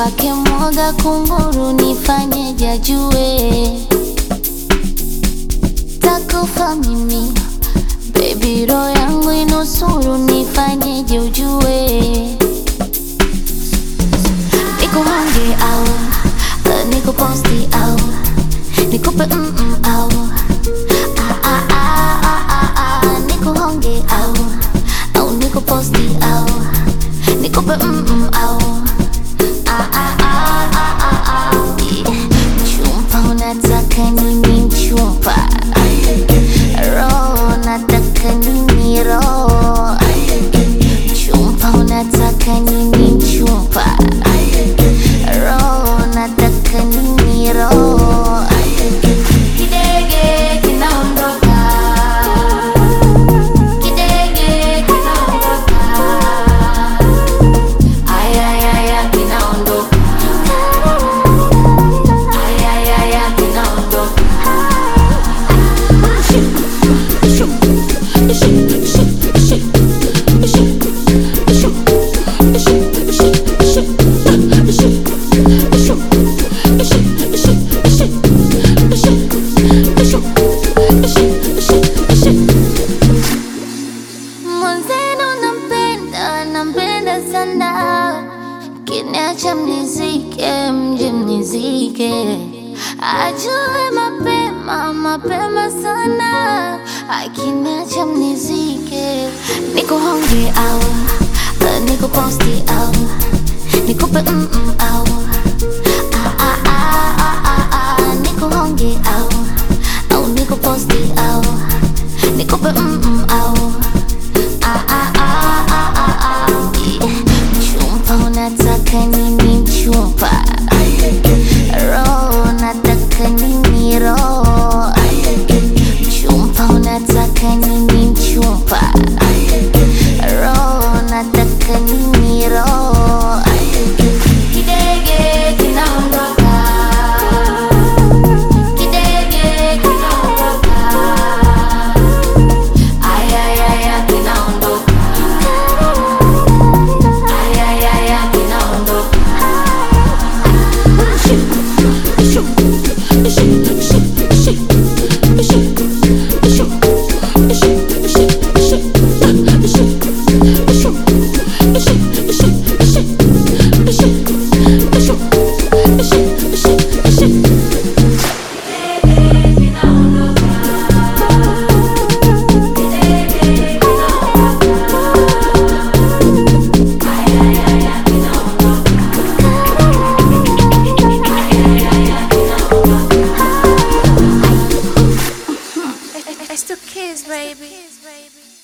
kwake mwoga kunguru, nifanyeje ajue takufa mimi Baby, roho yangu inusuru, nifanyeje ujue nikuhonge au uh, nikuposti au nikupe mm -mm, au ah, ah, ah, ah, ah, ah, nikuhonge au au nikuposti au nikupe mm -mm, au ah, ah, ah, ah, ah, ah. Yeah. Mchumba unataka nini mchumba roho nataka nini roho mchumba unataka nini mchumba roho nataka nini roho kidege kinaondoka kidege kinaondoka ayayaya kinaondoka ayayaya kinaondoka Mwenzenu nampenda, nampenda sana, kiniacha mnizike, mje mnizike, ajue mapema, mapema sana, akiniacha mnizike, nikuhonge au uh, nikuposti au nikupe mm -mm, au ah, ah, ah, ah, ah, ah, nikuhonge au au nikuposti au nikupe mm -mm, au Ah, ah, ah, ah, ah, ah. Yeah. Mchumba unataka nini mchumba roho nataka nini roho mchumba unataka nini mchumba roho nataka nini roho kidege kinaondoka kidege kinaondoka ayayaya kinaondoka ayayaya kinaondoka It's the kids, baby.